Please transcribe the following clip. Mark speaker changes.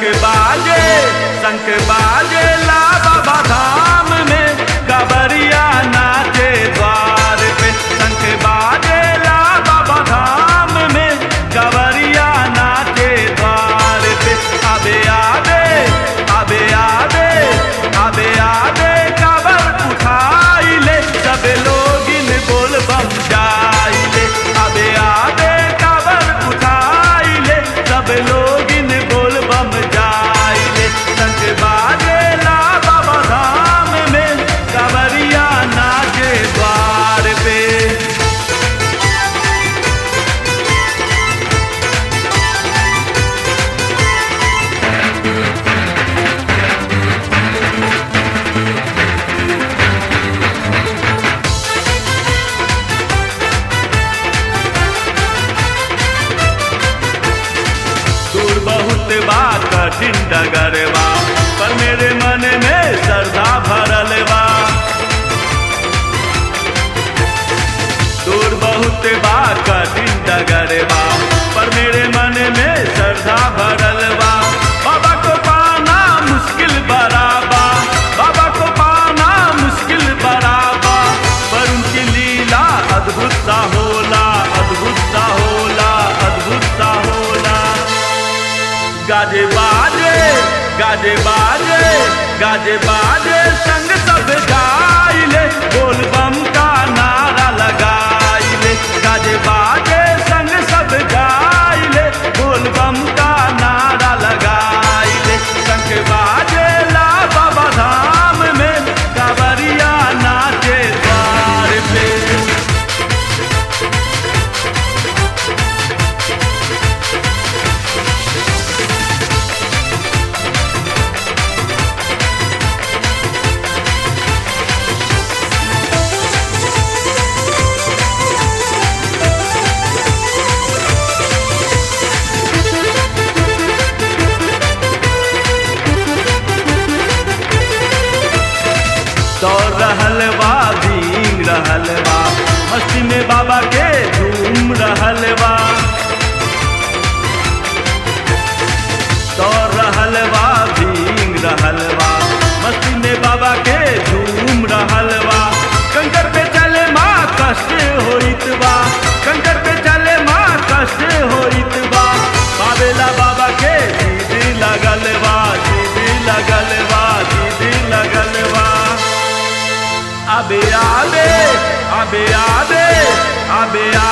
Speaker 1: शंख बाजे शंख बाजे ला बाबा धाम में कबरिया नाचे द्वार पे शंख बाजे ला बाबा धाम में कबरिया नाचे द्वार पे अबे आबे अबे आबे अबे आबे कबर उठाई ले सब लोग इन बोल बम जाइले अबे आबे कबर उठाई ले सब लोग इन बोल बम जाइले शंख बाजे ला बाबा धाम में कबरिया नाचे द्वार पे दूर बहुत बा कठिन डगर बा पर मेरे मन में श्रद्धा भरल बा दूर बहुत बा कठिन डगर बा पर मेरे मन में श्रद्धा भरल बा बाबा को पाना मुश्किल बराबा बाबा को पाना मुश्किल बराबा पर उनकी लीला अद्भुत सा होला अद्भुत सा होला अद्भुत सा होला गाजे बाजे गाजे बाजे गाजे बाजे संग सब गाइले बोल बम का नारा लगाइले गाजे बाजे संग सब गाइले बोल बम का नारा लगाइले संग बाजे ला बाबा धाम में कांवरिया नाचे द्वार पे दौड़ रहल बा भींग रहल बा मस्ती में बाबा के झूम रहल बा दौड़ रहल बा भींग रहल बा मस्ती में बाबा के झूम रहल बा कंकर पे चले माँ कष्ट होइत बा कंकर पे चले माँ कष्ट होइत बा बाबेला बाबा के दीदी लगल बा दीदी लगल बा दीदी लगल बा अबे आबे अबे आबे अबे